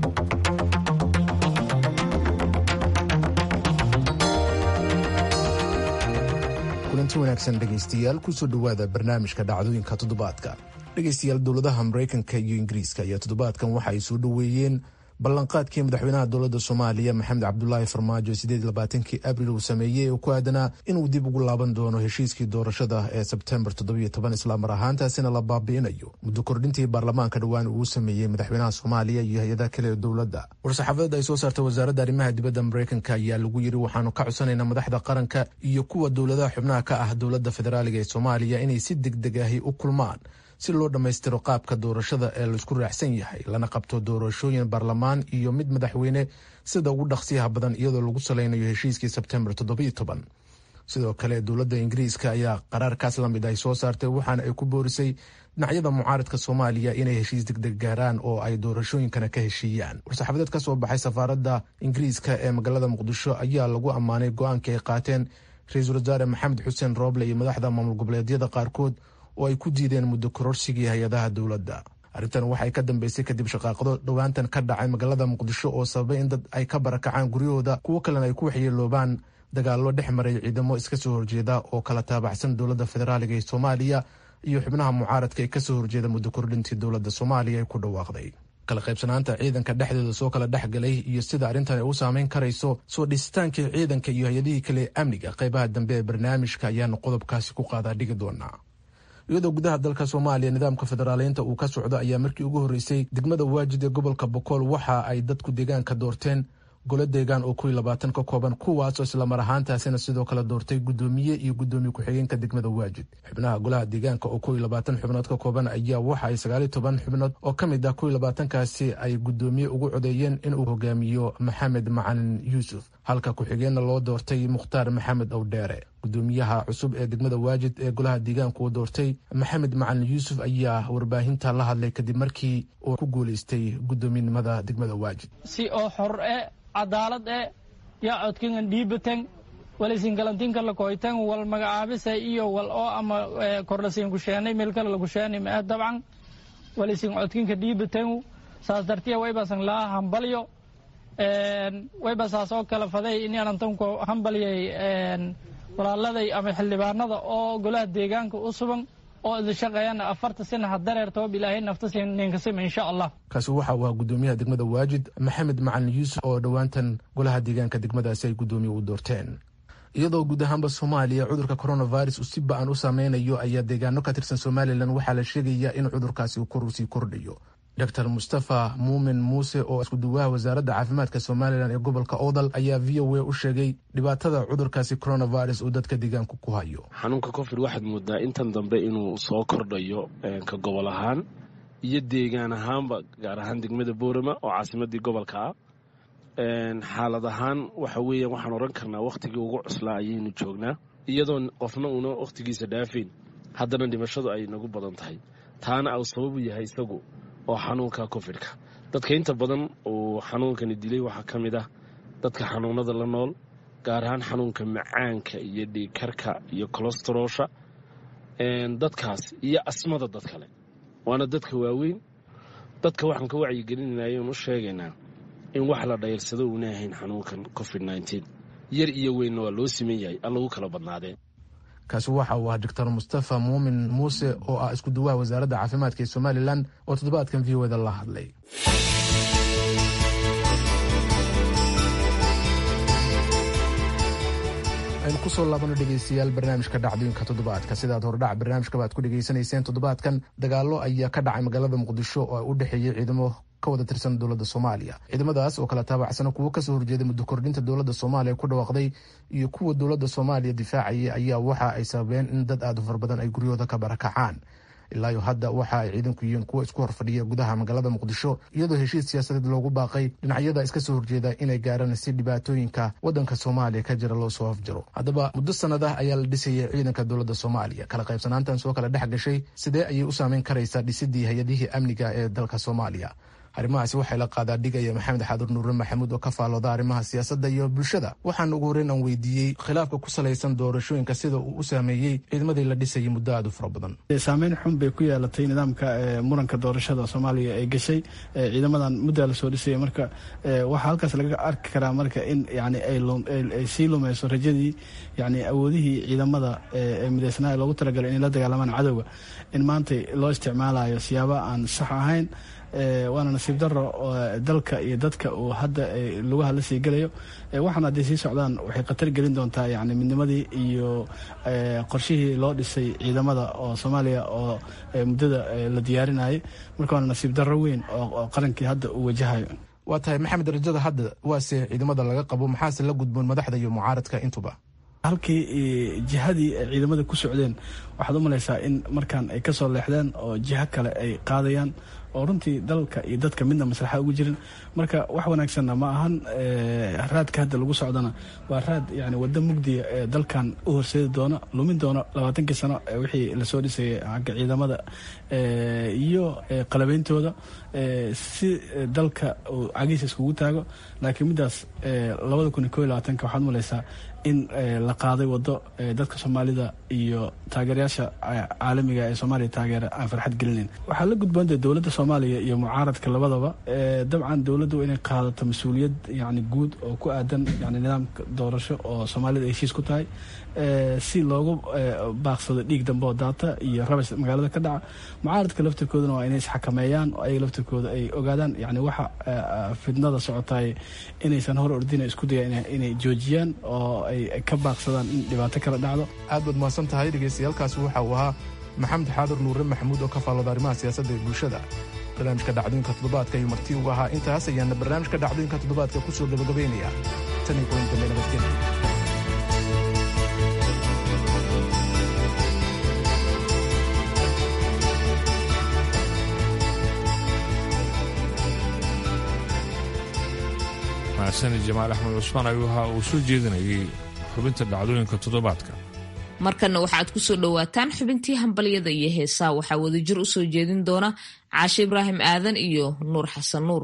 S15: kulanti wanaagsan dhegaystayaal kusoo dhowaada barnaamijka dhacdooyinka toddobaadka dhegaystayaal dowladaha maraykanka iyo ingiriiska ayaa toddobaadkan waxa ay soo dhoweeyeen ballanqaadkii madaxweynaha dowladda soomaaliya maxamed cabdulaahi farmaajo sideedlabaatankii abril uu sameeyey oo ku aadanaa inuu dib ugu laaban doono heshiiskii doorashada ee sebtembar toddobiyo toban islaamar ahaantaasina la baabi'inayo muddo kordhintii baarlamaanka dhowaan uu sameeyey madaxweynaha soomaaliya iyo hay-adaha kale ee dowladda war-saxaafadeed ay soo saartay wasaaradda arrimaha dibadda maraykanka ayaa lagu yiri waxaanu ka codsanaynaa madaxda qaranka iyo kuwa dowladaha xubnaha ka ah dowladda federaaliga ee soomaaliya inay si deg deg ahi u kulmaan si loo dhammaystiro qaabka doorashada ee laisku raacsan yahay lana qabto doorashooyin baarlamaan iyo mid madaxweyne sida ugu dhaqsiyaha badan iyadoo lagu salaynayo heshiiskii sebtembar toddobiyo toban sidoo kale dowladda ingiriiska ayaa qaraarkaas lamid ay soo saartay waxaana ay ku boorisay dhinacyada mucaaradka soomaaliya inay heshiis degdeg gaaraan oo ay doorashooyinkana ka heshiiyaan war-saxaafadeed ka soo baxay safaaradda ingiriiska ee magaalada muqdisho ayaa lagu ammaanay go-aankii ay qaateen ra-iisul wasaare maxamed xuseen rooble iyo madaxda maamul goboleedyada qaarkood oo ay ku diideen muddo kororsigii hay-adaha dowladda arrintan waxay ka dambeysay kadib shaqaaqado dhowaantan ka dhacay magaalada muqdisho oo sababay in dad ay ka barakacaan guryahooda kuwo kalena ay ku waxyeeloobaan dagaallo dhex maray ciidamo iska soo horjeeda oo kala taabacsan dowladda federaaliga ee soomaaliya iyo xubnaha mucaaradka ee kasoo horjeeda muddo kordhintii dowladda soomaaliya ay ku dhawaaqday kala qaybsanaanta ciidanka dhexdooda soo kala dhexgalay iyo sida arrintan ay u saameyn karayso soo dhisitaankii ciidanka iyo hay-adihii kale ee amniga qaybaha dambe ee barnaamijka ayaanu qodobkaasi ku qaadaa dhigi doonaa iyadoo gudaha dalka soomaaliya nidaamka federaaleynta uu ka socdo ayaa markii ugu horreysay degmada waajid ee gobolka bokool waxa ay dadku deegaanka doorteen golo deegaan oo kuwii labaatan ka kooban kuwaasoo islamar ahaantaasina sidoo kale doortay guddoomiye iyo guddoomiye ku-xigeenka degmada waajid xubnaha golaha deegaanka oo kuwii labaatan xubnood ka kooban ayaa waxa ay sagaaliyo toban xubnood oo ka mid ah kuwii labaatankaasi ay guddoomiye ugu codeeyeen inuu hogaamiyo maxamed macalin yuusuf halka ku-xigeenna loo doortay mukhtaar maxamed owdheere guddoomiyaha cusub ee degmada waajid ee golaha deegaanka uu doortay maxamed macalin yuusuf ayaa warbaahinta la hadlay kadib markii uu ku guuleystay guddoominimada degmada waajid
S16: si oo xor e cadaalad e yaa codkingan dhiibatan walaysin galantinka lakoytan wal magacaabisa iyo wal oo ama korlasiin kusheenay meel kale lakusheenay ma dabcan walaysin codkinka dhiibatan saas dartiya waybasan laa hambalyo wayba saas oo kale faday inantanku hambalyay walaaladay ama xildhibaanada oo golaha deegaanka u sugan oo idin shaqeeyana afarta sina ha dareertoob ilaahay nafta ninkasima insha allah
S15: kaasi waxa uu ahaa guddoomiyaha degmada waajid maxamed macalin yuusuf oo dhowaantan golaha deegaanka degmadaasi ay guddoomiye u doorteen iyadoo guud ahaanba soomaaliya cudurka coronavirus uu si ba-an u saameynayo ayaa deegaano ka tirsan somalilan waxaa la sheegayaa in cudurkaasi uu sii kordhayo dor mustafa muumin muuse oo iskuduwaha wasaaradda caafimaadka somalilan ee gobolka oodal ayaa v o a u sheegay dhibaatada cudurkaasi coronavirus uu dadka deegaanku ku hayo
S17: xanuunka covid waxaad moodaa intan dambe inuu soo kordhayo ka gobol ahaan iyo deegaan ahaanba gaar ahaan degmada boorama oo caasimadii gobolka ah xaalad ahaan waxa weeyaan waxaan oran karnaa wakhtigii ugu cuslaa ayaynu joognaa iyadoon qofna uuna wakhtigiisa dhaafayn haddana dhimashadu ay nagu badan tahay taana au sababu yahay isagu oo xanuunka cofidka dadka inta badan uu xanuunkani dilay waxaa ka mid ah dadka xanuunada la nool gaar ahaan xanuunka macaanka iyo dhiigkarka iyo kolestaroosha dadkaas iyo asmada dad kale waana dadka waaweyn dadka waxaan ka wacyigelinayna oon u sheegaynaa in wax la dhayrsado uuna ahayn xanuunkan covid nteen yar iyo weynna waa loo siman yahay an lagu kala badnaadeen
S15: kaasi waxa uu ahaa doctor mustafa muumin muuse oo ah isku duwaha wasaaradda caafimaadka ee somalilan oo toddobaadkan v o da la hadlay aynu kusoo laabano dhegeystayaal barnaamijka dhacdooyinka toddobaadka sidaad hordhac barnaamijkaba aad ku dhegeysanayseen toddobaadkan dagaallo ayaa ka dhacay magaalada muqdisho oo u dhexeeyey ciidamo ka wada tirsan dowladda soomaaliya ciidamadaas oo kala taabacsana kuwo kasoo horjeeday muddo kordhinta dowladda soomaaliya ku dhawaaqday iyo kuwa dowladda soomaaliya difaacayay ayaa waxa ay sababeen in dad aada u fara badan ay guryahooda ka barakacaan ilaayo hadda waxa ay ciidanku yihiin kuwa isku horfadhiya gudaha magaalada muqdisho iyadoo heshiis siyaasadeed loogu baaqay dhinacyada iska soo horjeeda inay gaaraan si dhibaatooyinka wadanka soomaaliya ka jira loo soo afjaro haddaba muddo sanad ah ayaa la dhisayay ciidanka dowladda soomaaliya kala qaybsanaantan soo kala dhex gashay sidee ayay u saameyn karaysaa dhisidii hay-adihii amniga ee dalka soomaaliya arrimahaasi waxay la qaadaa dhigaya maxamed xaadur nuure maxamuud oo ka faalooda arrimaha siyaasadda iyo bulshada waxaan ugu horeyn aan weydiiyey khilaafka ku salaysan doorashooyinka sida uu u saameeyey ciidamadii la dhisayay muddo aada u fara badan
S18: saameyn xun bay ku yeelatay nidaamka muranka doorashada soomaaliya ee gashay ciidamadan muddaa lasoo dhisaya marka waxaa halkaas laga arki karaa marka in yani ay sii lumeyso rajadii yani awoodihii ciidamada ee mideysnaa loogu talagalay inay la dagaalamaan cadowga in maanta loo isticmaalayo siyaaba aan sax ahayn waana nasiib daro dalka iyo dadka uu hadda lugaha la sii gelayo waxaana hadday sii socdaan waxay khatar gelin doontaa yani midnimadii iyo qorshihii loo dhisay ciidamada oo soomaaliya oo muddada la diyaarinayay marka waana nasiib daro weyn oo qarankii hadda uu wajahayo
S15: waa tahay maxamed rajada hadda waase ciidamada laga qabo maxaase la gudboon madaxda iyo mucaaradka intuba
S18: halkii jihadii ay ciidamada ku socdeen waxaad u malaysaa in markaan ay ka soo leexdeen oo jiho kale ay qaadayaan oo runtii dalka iyo dadka midna maslaxa ugu jirin marka wax wanaagsanna ma ahan raadka hadda lagu socdana waa raad yani waddo mugdiya ee dalkan u horseedi doona lumin doona labaatankii sano wixii lasoo dhisayay xagga ciidamada iyo qalabeyntooda si dalka uu cagiisa iskugu taago laakiin middaas labada kun iyo ko iyo labaatanka waxaad malaysaa in la qaaday waddo dadka soomaalida iyo taageerayaasha caalamiga ee soomaaliya taageera aan farxad gelinayn waxaa la gudboonta dowladda soomaaliya iyo mucaaradka labadaba dabcan dowladdu inay qaadato mas-uuliyad yani guud oo ku aadan yani nidaamka doorasho oo soomaalida ay heshiis ku tahay si loogu baaqsado dhiig dambe oo daata iyo rabas magaalada ka dhaca mucaaradka laftirkooduna waa inay isxakameeyaan oo ayaga laftirkooda ay ogaadaan yani waxa fidnada socotaay inaysan hor ordina isku dayaan inay joojiyaan oo ay ka baaqsadaan in dhibaato kala dhacdo
S15: aad baad mahadsan tahay dhegeystayaaalkaasi waxa uu ahaa maxamed xaadur nuure maxamuud oo ka faallooda arrimaha siyaasadda ee bulshada barnaamijka dhacdooyinka toddobaadka ayuu marti uga ahaa intaas ayaana barnaamijka dhacdooyinka toddobaadka ku soo gabagabaynaya tan iyo kulan dambe nabadgelya
S2: mahasani jamaal axmed cusmaan ayuu ahaa uu soo jeedinayay xubinta dhacdooyinka toddobaadka
S1: markanna waxaad ku soo dhowaataan xubintii hambalyada iyo heesaa waxaa wadajir u soo jeedin doona caashe ibraahim aadan iyo nuur xasan nuur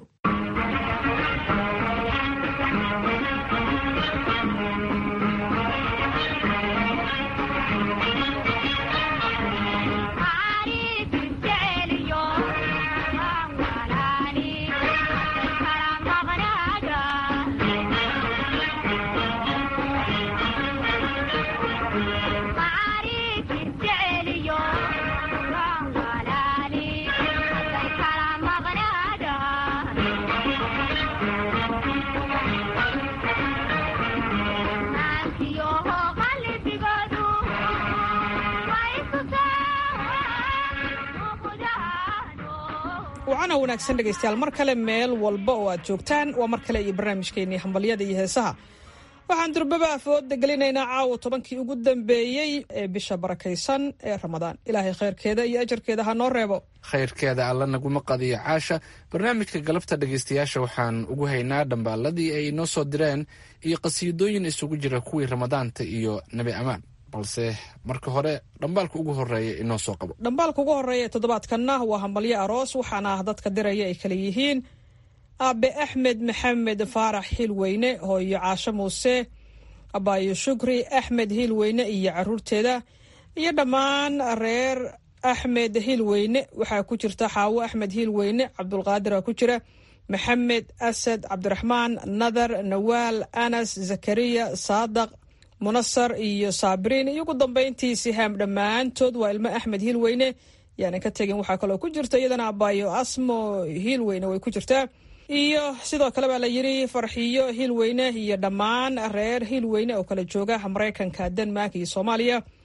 S19: wacana wanaagsan dhegaystayaal mar kale meel walba oo aad joogtaan waa mar kale iyo barnaamijkeenii hambalyada iyo heesaha waxaan durbaba afooda gelinaynaa caawa tobankii ugu dambeeyey ee bisha barakaysan ee ramadaan ilaahay khayrkeeda iyo ajarkeeda ha noo reebo
S5: khayrkeeda alla naguma qadiyo caasha barnaamijka galabta dhegaystayaasha waxaan ugu haynaa dhambaaladii ay inoo soo direen iyo qasiidooyin isugu jira kuwii ramadaanta iyo nebi amaan balse marka hore dhambaalka ugu horeeya inoo soo qabo
S19: dhambaalka ugu horeeya ee toddobaadkanna waa hambalyo aroos waxaana dadka diraya ay kala yihiin aabe axmed maxamed faarax hiilweyne hooyo caasho muuse abaayo shukri axmed hiilweyne iyo caruurteeda iyo dhammaan reer axmed hiilweyne waxaa ku jirta xaawo axmed hiilweyne cabdulqaadir ku jira maxamed asad cabdiraxmaan nadar nawaal anas zakariya saadaq munasar iyo saabiriin iyo ugu dambeyntii sihaam dhammaantood waa ilmo axmed hiilweyne yaanan ka tegin waxaa kaloo ku jirta iyadana abaayo asmo hiilweyne way ku jirtaa iyo sidoo kale baa la yiri farxiyo hiilweyne iyo dhammaan reer hiilweyne oo kala jooga maraykanka denmark iyo soomaaliya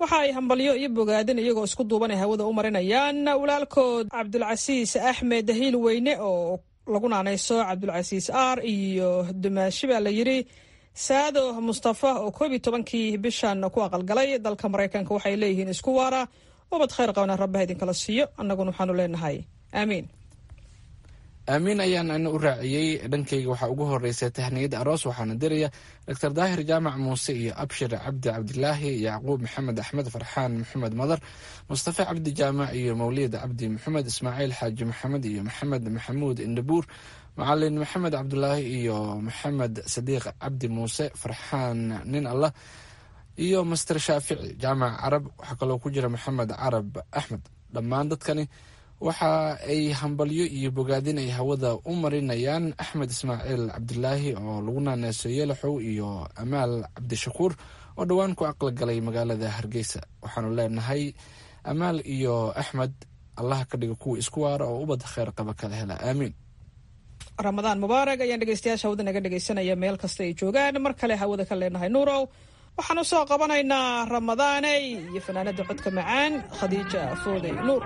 S19: waxa ay hambalyo iyo bogaadin iyagoo isku duubanay hawada u marinayaan walaalkood cabdulcasiis axmed hiil weyne oo lagu naanayso cabdulcasiis aar iyo dumaashi baa la yidhi saado mustafa oo koob iyo tobankii bishan ku aqalgalay dalka maraykanka waxay leeyihiin isku waara ubad khayr qabna rabbaha idinkala siiyo annaguna waxaanu leenahay aamiin
S5: aamiin ayaan ana u raaciyey dhankayga waxaa ugu horeysay tahniyada aroos waxaana diraya doctor daahir jaamac muuse iyo abshir cabdi cabdilaahi yacquub maxamed axmed farxaan maxamed madar mustafa cabdi jaamac iyo mawlid cabdi maxamed ismaaciil xaaji maxamed iyo maxamed maxamuud indhabuur macalin maxamed cabdulaahi iyo maxamed sadiiq cabdi muuse farxaan nin allah iyo master shaafici jaamac carab waxaa kaloo ku jira maxamed carab axmed dhammaan dadkani waxa ay hambalyo iyo bogaadin ay hawada u marinayaan axmed ismaaciil cabdilaahi oo lagu naaneyso yeelaxow iyo amaal cabdishakuur oo dhowaan ku aqli galay magaalada hargeysa waxaanu leenahay amaal iyo axmed allaha ka dhiga kuwa isku waara oo ubad kheyr qaba kala hela aamiin
S19: ramadaan mubaarag ayaan dhegeystayaasha hawada naga dhegeysanaya meel kasta ay joogaan mar kale hawada ka leenahay nuurow waxaan u soo qabanaynaa ramadaaney iyo fanaanada codka macaan khadiija foodey nuur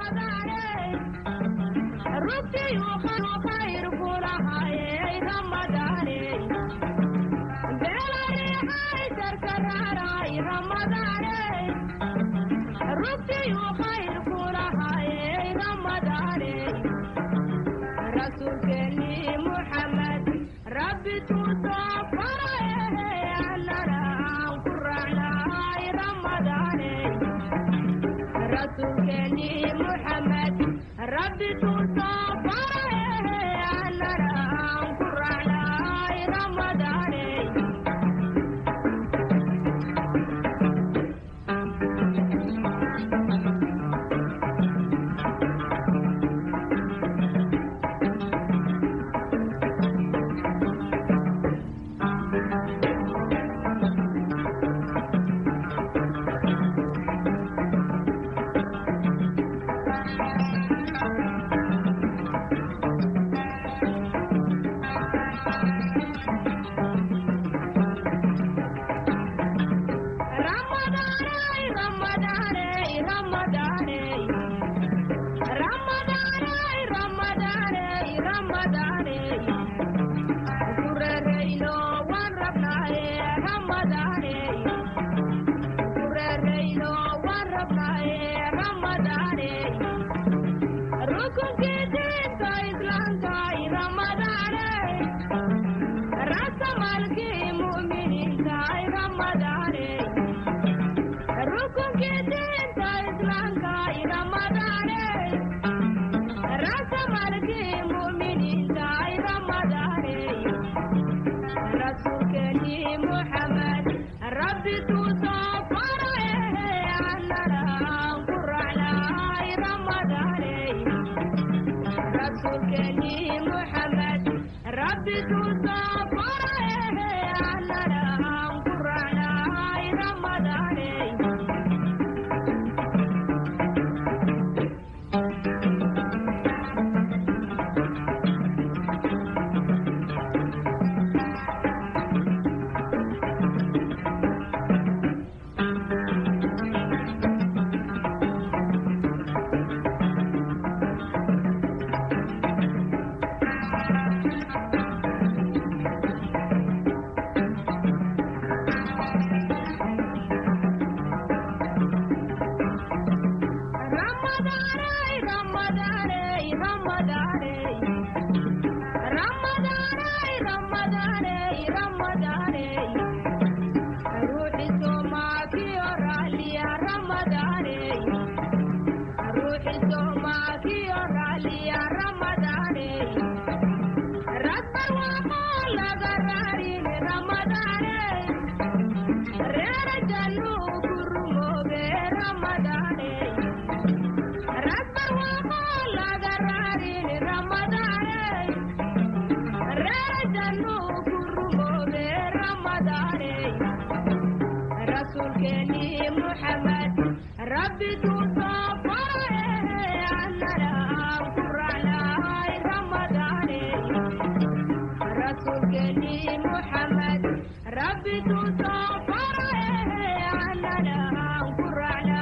S20: ربي تصفر أنا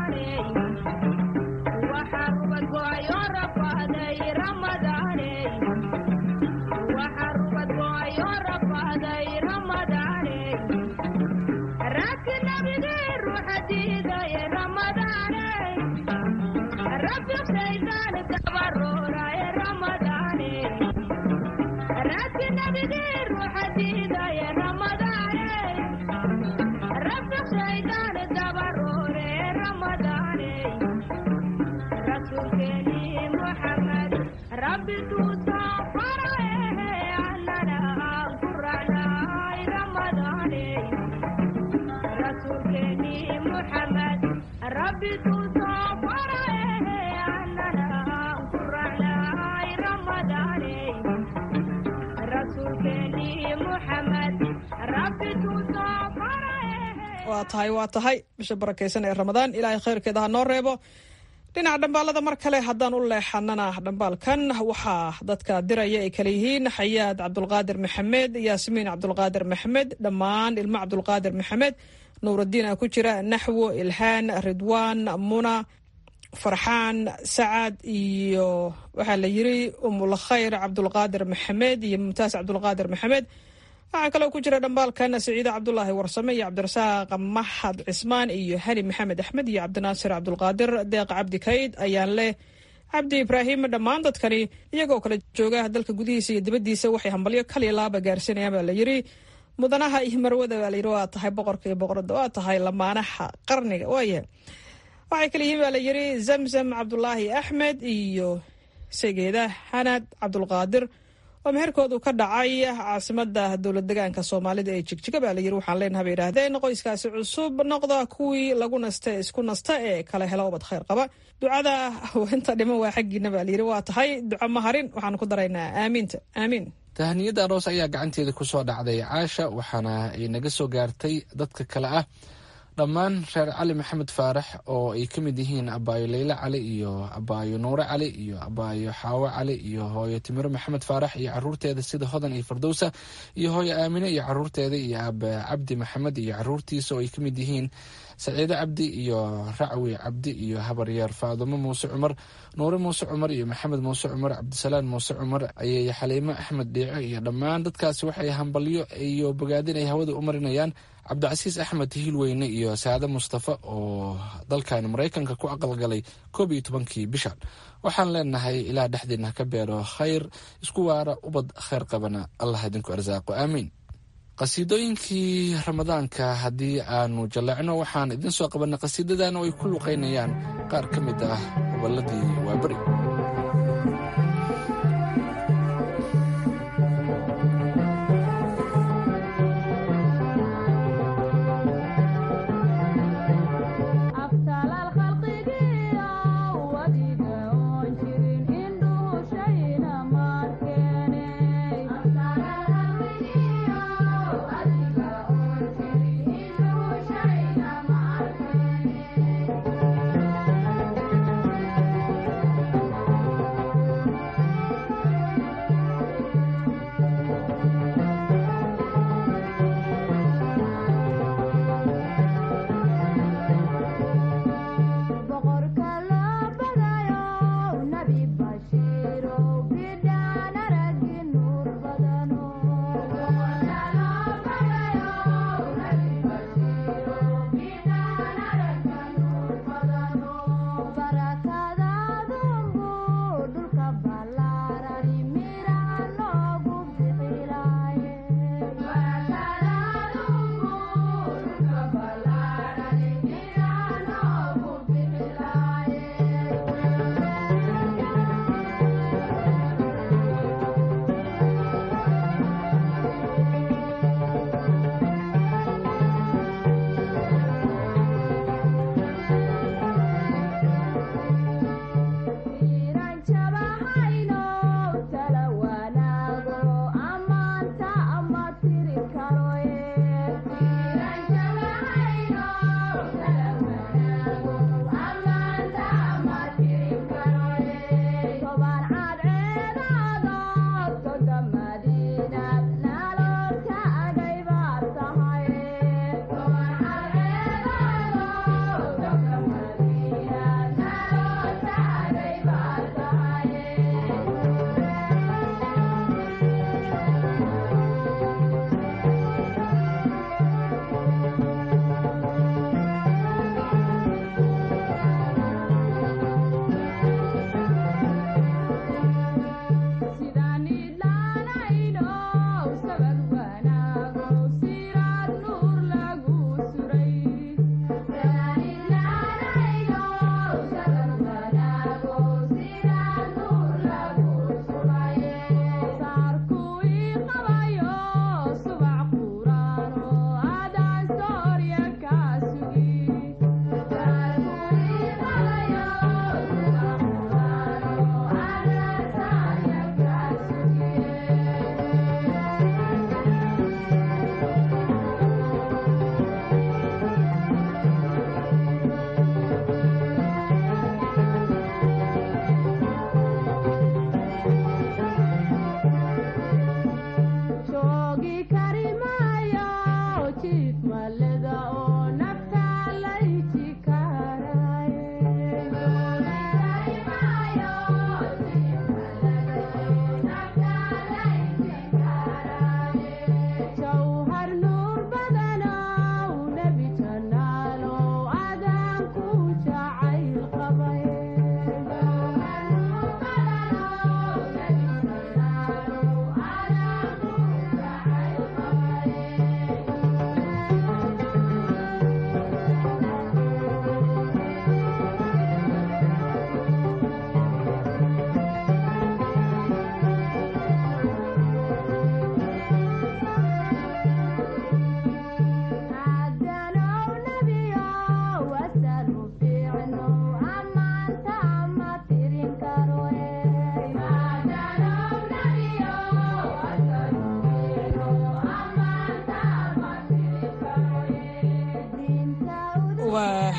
S19: waa tahay waa tahay bisha barakaysan ee ramadaan ilaahay khayrkeeda ha noo reebo dhinaca dhambaalada mar kale haddaan u leexanana dhambaalkan waxaa dadka diraya ay kale yihiin xayaad cabdulqaadir maxamed yaasmiin cabdulqaadir maxamed dhammaan ilmo cabdulqaadir maxamed nuuradiin a ku jira naxwo ilhaan ridwaan muna farxaan sacad iyo waxaa la yiri umulkhayr cabdulqaadir maxamed iyo mumtaas cabdulqaadir maxamed waxaa kaloo ku jira dhambaalkan siciide cabdulaahi warsame iyo cabdirasaaq maxad cismaan iyo hani maxamed axmed iyo cabdinaasir cabdulqaadir deeq cabdi kayd ayaan leh cabdi ibraahim dhammaan dadkani iyagoo kale jooga dalka gudihiisa iyo dibaddiisa waxay hambalyo kaliya laaba gaarsiinayaan baa la yiri mudanaha iyo marwada baa layiri waa tahay boqorka iyo boqorada waa tahay lamaanaha qarniga waaya waxay kale yihiin baa la yiri zamzam cabdulaahi axmed iyo segeeda xanad cabdulqaadir oo meherkoodu ka dhacay caasimada dowlad degaanka soomaalida ee jigjiga baa layiri waxaan leenaha bay yidhaahdeen qoyskaasi cusub noqda kuwii lagu naste isku nasta ee kala hela ubad khayr qaba ducada inta dhiman waa xaggiina baa layiri waa tahay duco maharin waxaan ku daraynaa aamiinta aamiin
S5: tahaniyada aroos ayaa gacanteeda kusoo dhacday caasha waxaana ay naga soo gaartay dadka kale ah dhammaan reer cali maxamed faarax oo ay ka mid yihiin abaayo leyle cali iyo abaayo nuure cali iyo abaayo xaawo cali iyo hooyo timiro maxamed faarax iyo caruurteeda sida hodan iyo fardowsa iyo hooyo aamine iyo caruurteeda iyo aabe cabdi maxamed iyo caruurtiisa oo ay ka mid yihiin saciide cabdi iyo racwi cabdi iyo habaryeer faadumo muuse cumar nuure muuse cumar iyo maxamed muuse cumar cabdisalaan muuse cumar ayay xaliimo axmed dhiico iyo dhammaan dadkaasi waxay hambalyo iyo bogaadin ay hawada u marinayaan cabdicasiis axmed hiilweyne iyo saade mustafa oo dalkan maraykanka ku aqalgalay koob iyo tobankii bishan waxaan leenahay ilaa dhexdiina ka beero khayr isku waara ubad khayr qabana allah idinku arsaaqo aamiin qasiidooyinkii ramadaanka haddii aanu jalleecno waxaan idin soo qabanay qasiidadan oo ay ku luqaynayaan qaar ka mid ah gobolladii waaberi
S20: Thank you.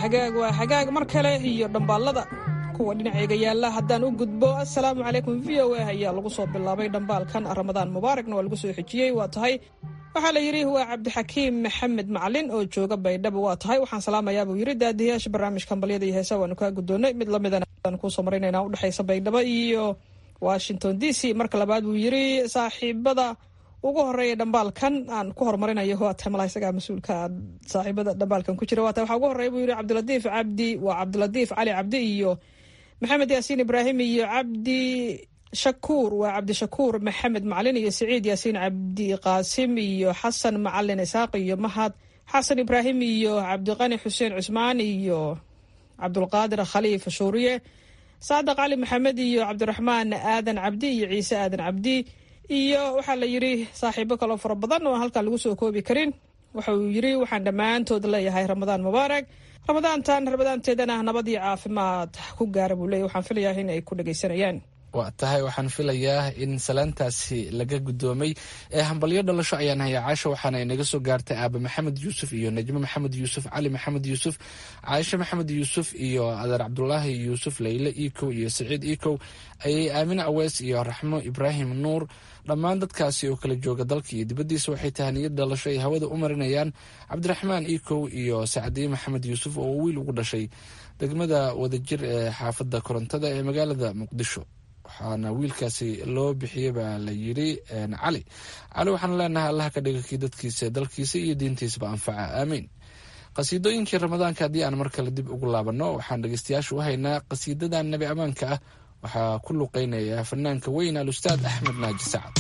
S19: hagaag waa hagaag mar kale iyo dhambaalada kuwa dhinacayga yaalla haddaan u gudbo assalaamu calaykum v o a ayaa lagu soo bilaabay dhambaalkan ramadaan mubaaragna waa lagu soo xejiyey waa tahay waxaa la yidhi waa cabdixakiim maxamed macalin oo jooga baydhabo waa tahay waxaan salaamayaa buu yidhi daadiyaasha barnaamijka balyada iyo heesa waanu kaa guddoonnay mid lamidana aan kuusoo maraynayna udhexaysa baydhabo iyo washington d c marka labaad buu yidhi saaxiibada ugu horeeya dhambaalkan aan ku horumarinayo waa tahay malaha isagaa mas-uulka saaxiibada dhambaalkan ku jira waa tahay waxaa ugu horreeya buu yidhi cabdilatiif cabdi waa cabdilatiif cali cabdi iyo maxamed yaasiin ibraahim iyo cabdi shakuur waa cabdishakuur maxamed macalin iyo siciid yaasiin cabdi qaasim iyo xasan macalin isaaq iyo mahad xasan ibraahim iyo cabdiqani xuseen cusmaan iyo cabdulqaadir khaliif shuuriye saadaq cali maxamed iyo cabdiraxmaan aadan cabdi iyo ciise aadan cabdi iyo waxaa la yidhi saaxiibo kaloo fara badan oo halkaan lagu soo koobi karin wuxuu yidhi waxaan dhammaantood leeyahay ramadaan mubaarag ramadaantan ramadaanteedana nabad iyo caafimaad ku gaara buu leeyahy waxaan filayaa in ay ku dhegaysanayaan
S5: waa tahay waxaan filayaa in salaantaasi laga guddoomay ee hambalyo dhalasho ayaan haya caasha waxaana inaga soo gaartay aaba maxamed yuusuf iyo najmo maxamed yuusuf cali maxamed yuusuf caaisha maxamed yuusuf iyo adeer cabdulaahi yuusuf leyle ikow iyo saciid ikow ayay aamine awees iyo raxmo ibraahim nuur dhammaan dadkaasi oo kala jooga dalka iyo dibaddiisa waxay tahaniyad dhalasho ay hawada u marinayaan cabdiraxmaan ikow iyo sacdiye maxamed yuusuf oo wiil ugu dhashay degmada wadajir ee xaafadda korontada ee magaalada muqdisho waxaana wiilkaasi loo bixiyey baa la yidhi cali cali waxaan leenahay allah ka dhiga kii dadkiisa dalkiisa iyo diintiisaba anfaca aamiin qasiidooyinkii ramadaanka haddii aan mar kale dib ugu laabanno waxaan dhegeystayaasha u haynaa qasiidadan nebi ammaanka ah waxaa ku luqeynaya fanaanka weyn alustaad axmed naaji sacad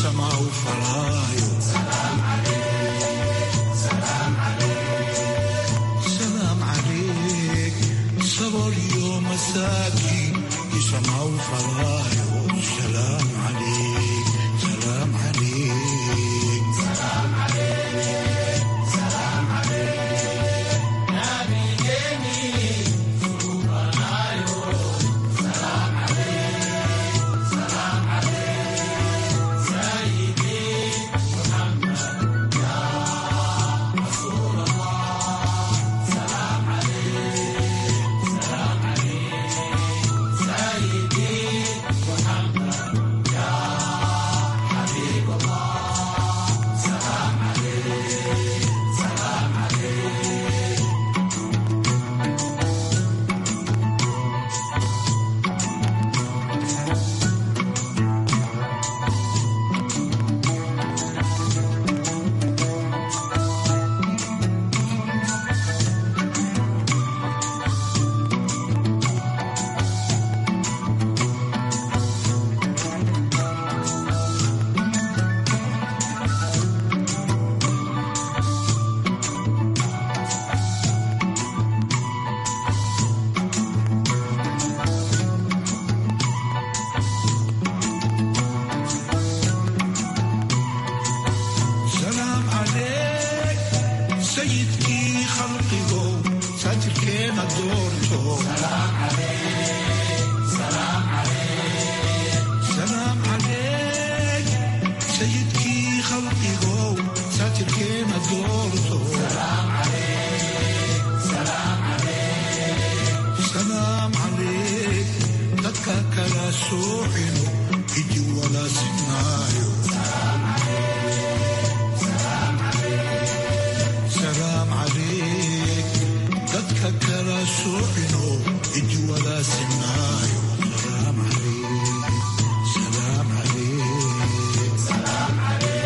S20: samaa u falaayo salaam calayk sabool iyo masaakiin isamaa u falaayo salaam calayk salaam calayk salaam calayk sayidkii khalqigow saatirkeena doorto salaam calayk sayidkii khalqigow saatirkeena doorto salaam calayk dadka kala soocino idi wala sinaayo salaam calayk dadka kala soocino idi wala sinaayo salaam calayk salaam calayk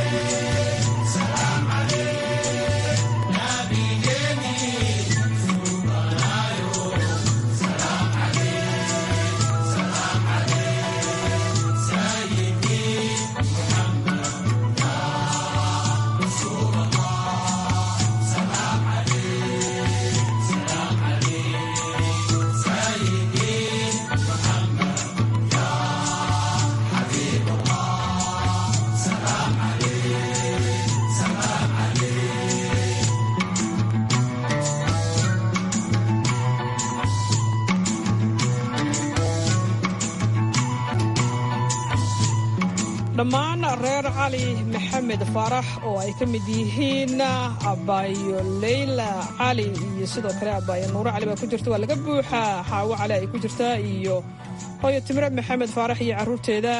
S19: dhammaan reer cali maxamed faarax oo ay ka mid yihiin abaayo leyla cali iyo sidoo kale abaayo nuuro cali baa ku jirta waa laga buuxaa xaawo cali ay ku jirtaa iyo hooyo timre maxamed faarax iyo carruurteeda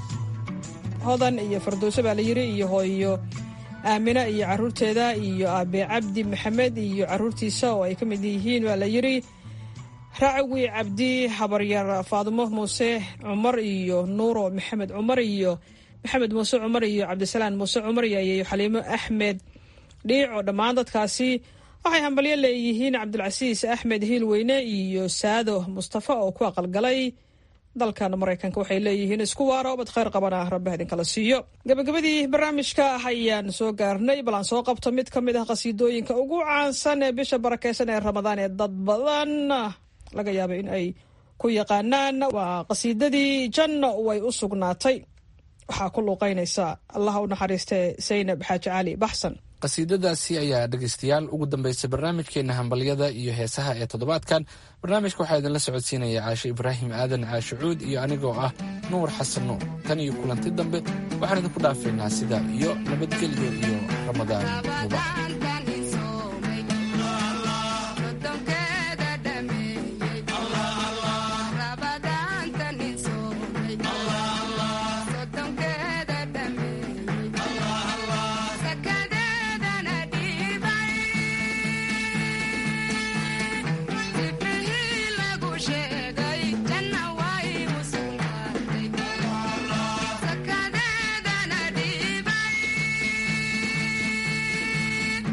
S19: hodan iyo fardowso baa la yidhi iyo hooyo aamina iyo carruurteeda iyo aabe cabdi maxamed iyo carruurtiisa oo ay ka mid yihiin baa la yidhi raacawi cabdi habaryar faadimo muuse cumar iyo nuuro maxamed cumar iyo maxamed muuse cumar iyo cabdisalaan muuse cumar iyo ayeeyo xaliimo axmed dhiico dhammaan dadkaasi waxay hambalyo leeyihiin cabdulcasiis axmed hiilweyne iyo saado mustafa oo ku aqalgalay dalkan maraykanka waxay leeyihiin isku waaro obad khayr qabana rabbi idinkala siiyo gabagabadii barnaamijka ayaan soo gaarnay bal aan soo qabto mid ka mid ah qasiidooyinka ugu caansan ee bisha barakeysan ee ramadaan ee dad badan laga yaaba in ay ku yaqaanaan waa qasiidadii janno way u sugnaatay waxaa ku luuqaynaysa allaha u naxariistee saynab xaaji cali baxsan
S5: qasiidadaasi ayaa dhegeystayaal ugu dambeysay barnaamijkeena hambalyada iyo heesaha ee toddobaadkan barnaamijka waxaa idinla socodsiinaya caashe ibraahim aadan caashicuud iyo anigoo ah nuur xasan nuur tan iyo kulanti dambe waxaan idinku dhaafaynaa sida iyo nabadgelyo iyo ramadaan mubax
S21: Sakadadana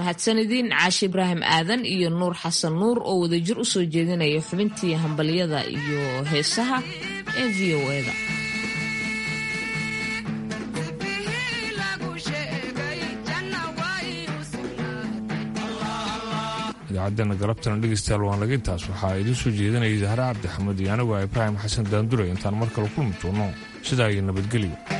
S1: mahadsanidin caashi ibraahim aadan iyo nuur xasan nuur oo wadajir u soo jeedinaya xubintii hambalyada iyo heesaha ee v o eda
S2: idaacaddeena galabtana dhegeystayaal waan laga intaas waxaa idiin soo jeedinayay zahra cabdixamed iyo anigu ibraahim xasan daandure intaan mar kale kulmi doono sidaa iyo nabadgelyo